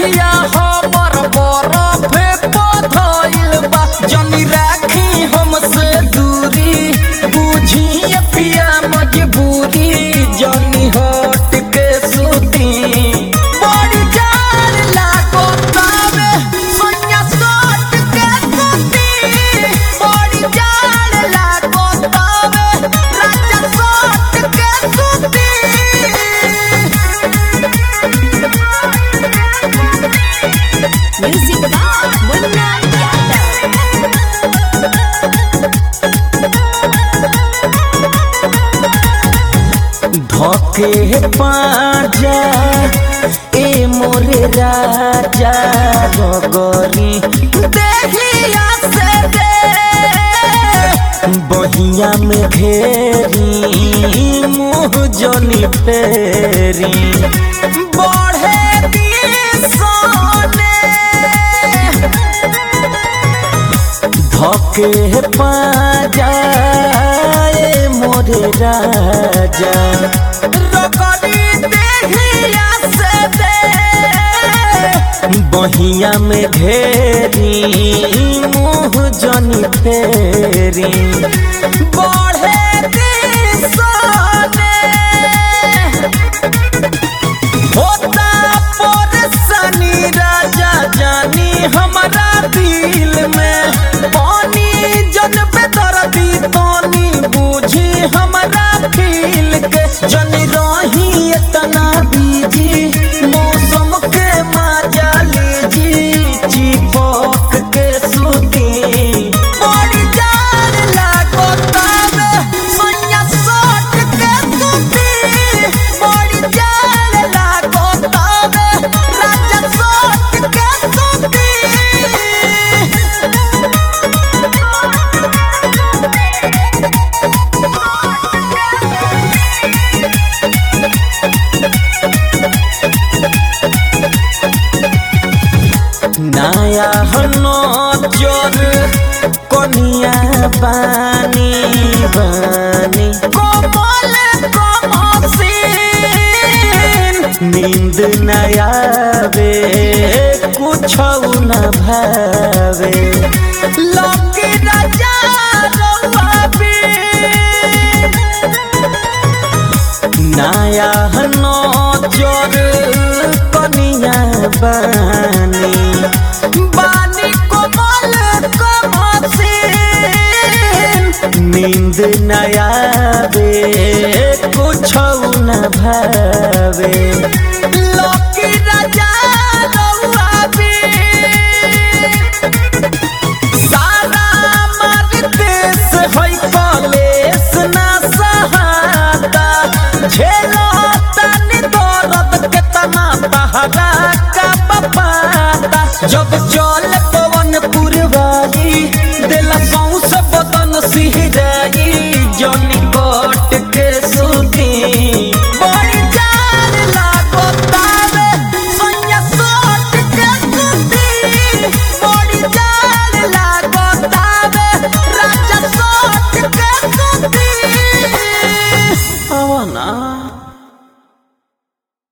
देहिया हमर बरफे पधइल बा जनी राखी हमसे दूरी बुझिए पिया मजबूरी जनी हट के सूती बड़ी जान लागो तावे सोनिया सोट के सूती बड़ी जान लागो तावे राजा सोट के सूती Music by Munna Yadav. धके पाजा ए मोरे राजा रगरी देहिया से दे बहिया में घेरी मुँह जनी फेरी बढ़े दी सोने धके पाजाए मोरे राजा रगड़ी देहिया से दे बहिया में घेरी मुँह जनी फेरी बढ़े दी सोने होता परेशानी राजा जानी हमारा दिल में पानी जन पे दर्दी पानी बूझी हमारा फील के जन रही इतना बीजी मौसम के मजा लीजी चिपक के सूती बड़ी जान लागो तावे सोनिया सोट के सूती बड़ी जान लागो तावे राजा सोट के सूती नया हनो चोर कोनिया बानी बानी कोमल कोमसीन नींद नया बे कुछ न भावे लौकी राजा रउआ बीन। नया हनो चोर कनिया बानी बानी कोमल कोमसीन नींद नया बे कुछ न भावे लौकी राजा रउआ बीन। सारा मार देश है कलेस ना सहाता झेलो तनी दर्द केतना तहरा का बपाता जब चल पवन पुरवाई दिल सौंस बदन सिहराई जन